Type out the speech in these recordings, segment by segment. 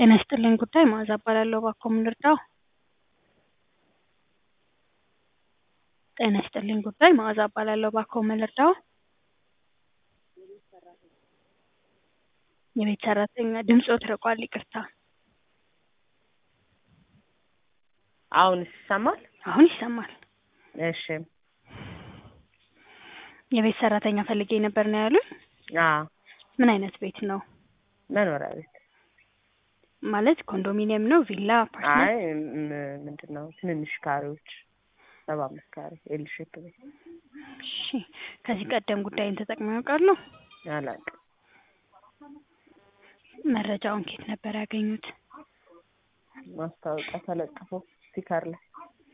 ጤና ይስጥልኝ ጉዳይ መዓዛ እባላለሁ። እባክዎ ምን ልርዳዎ? ጤና ይስጥልኝ ጉዳይ መዓዛ እባላለሁ። እባክዎ ምን ልርዳዎ? የቤት ሰራተኛ ድምፅዎት ርቋል ይቅርታ። አሁንስ ይሰማል? አሁን ይሰማል። እሺ የቤት ሰራተኛ ፈልጌ ነበር ነው ያሉኝ? አዎ ምን አይነት ቤት ነው? መኖሪያ ቤት። ማለት ኮንዶሚኒየም ነው? ቪላ? አፓርትመንት? አይ ም- ምንድን ነው ትንንሽ ካሬዎች ሰባ አምስት ካሬ ኤል ሼፕ ቤት እሺ ከዚህ ቀደም ጉዳይን ተጠቅመው ያውቃሉ? አላውቅም። መረጃውን ከየት ነበር ያገኙት? ማስታወቂያ ተለጥፎ ስቲከር ላይ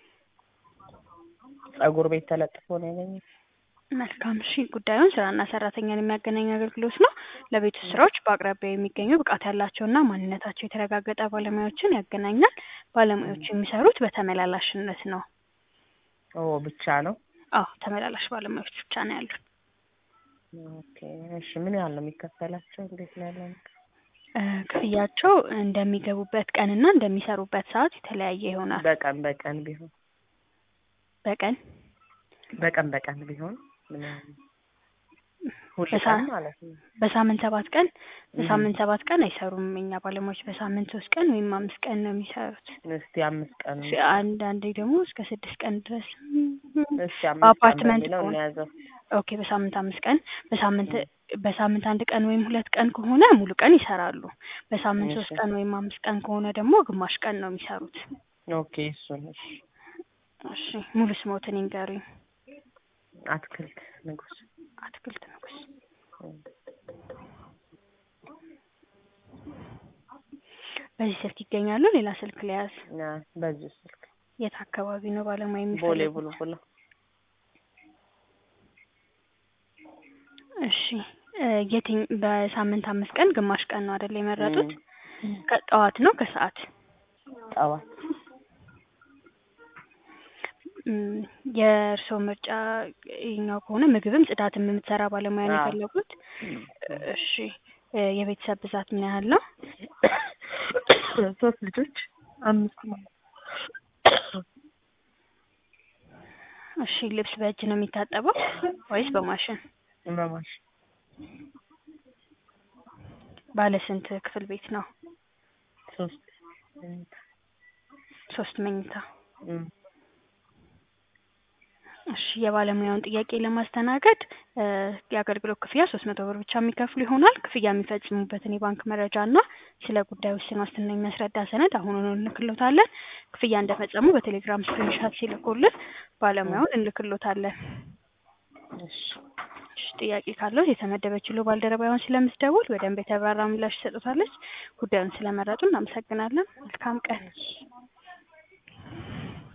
ጸጉር ቤት ተለጥፎ ነው ያገኘሁት። መልካም እሺ ጉዳዩን ስራና ሰራተኛን የሚያገናኝ አገልግሎት ነው። ለቤት ውስጥ ስራዎች በአቅራቢያው የሚገኙ ብቃት ያላቸውና ማንነታቸው የተረጋገጠ ባለሙያዎችን ያገናኛል። ባለሙያዎቹ የሚሰሩት በተመላላሽነት ነው። ኦ ብቻ ነው? አዎ ተመላላሽ ባለሙያዎች ብቻ ነው ያሉን። ኦኬ እሺ ምን ያህል ነው የሚከፈላቸው? እንዴት ነው ያለው ነገር? እ ክፍያቸው እንደሚገቡበት ቀንና እንደሚሰሩበት ሰዓት የተለያየ ይሆናል። በቀን በቀን ቢሆን በቀን በቀን በቀን ቢሆን ምን ያህል ነው? ሁል በሳ- ቀን ማለት ነው? በሳምንት ሰባት ቀን በሳምንት እህ። ሰባት ቀን አይሰሩም የኛ ባለሙያዎች በሳምንት ሶስት ቀን ወይም አምስት ቀን ነው የሚሰሩት። እስቲ አምስት ቀን እሺ፣ አንዳንዴ ደግሞ እስከ ስድስት ቀን ድረስ እስቲ አምስት ቀን በአፓርትመንት በሚለው ከሆነ እንያዘው። ኦኬ በሳምንት አምስት ቀን በሳምንት በሳምንት አንድ ቀን ወይም ሁለት ቀን ከሆነ ሙሉ ቀን ይሰራሉ። በሳምንት ሶስት እሺ። ቀን ወይም አምስት ቀን ከሆነ ደግሞ ግማሽ ቀን ነው የሚሰሩት። ኦኬ እሱን እሺ። እሺ ሙሉ ስሞትን ይንገሩኝ። አትክልት ንጉስ አትክልት ንጉስ። በዚህ ስልክ ይገኛሉ? ሌላ ስልክ ሊያዝ? ና በዚህ ስልክ የት አካባቢ ነው ባለሙያ ቦሌ የሚፈልጉት? ቡልቡላ እሺ እ የትኝ በሳምንት አምስት ቀን ግማሽ ቀን ነው አይደል የመረጡት? እም፣ ከጠዋት ነው ከሰዓት? ጠዋት እም፣ የእርስዎ ምርጫ ይኸኛው ከሆነ ምግብም ጽዳትም የምትሰራ ባለሙያ ነው አዎ። የፈለጉት? እሺ እ የቤተሰብ ብዛት ምን ያህል ነው? ሶስት ልጆች አምስት ነው። እሺ ልብስ በእጅ ነው የሚታጠበው ወይስ በማሽን? በማሽ ባለ ስንት ክፍል ቤት ነው? ሶስት ሶስት መኝታ። እም፣ እሺ የባለሙያውን ጥያቄ ለማስተናገድ እ የአገልግሎት ክፍያ ሶስት መቶ ብር ብቻ የሚከፍሉ ይሆናል። ክፍያ የሚፈጽሙበትን የባንክ መረጃ እና ስለ ጉዳዩ ውስን ዋስትና የሚያስረዳ ሰነድ አሁኑኑ እንልክሎታለን። ክፍያ እንደፈጸሙ በቴሌግራም ስክሪንሻት ሲልኩልን ባለሙያውን እንልክሎታለን። እሺ እሺ ጥያቄ ካለው የተመደበችው ባልደረባዋን ስለምትደውል በደንብ የተብራራ ምላሽ ትሰጡታለች። ጉዳዩን ስለመረጡ እናመሰግናለን። መልካም ቀን።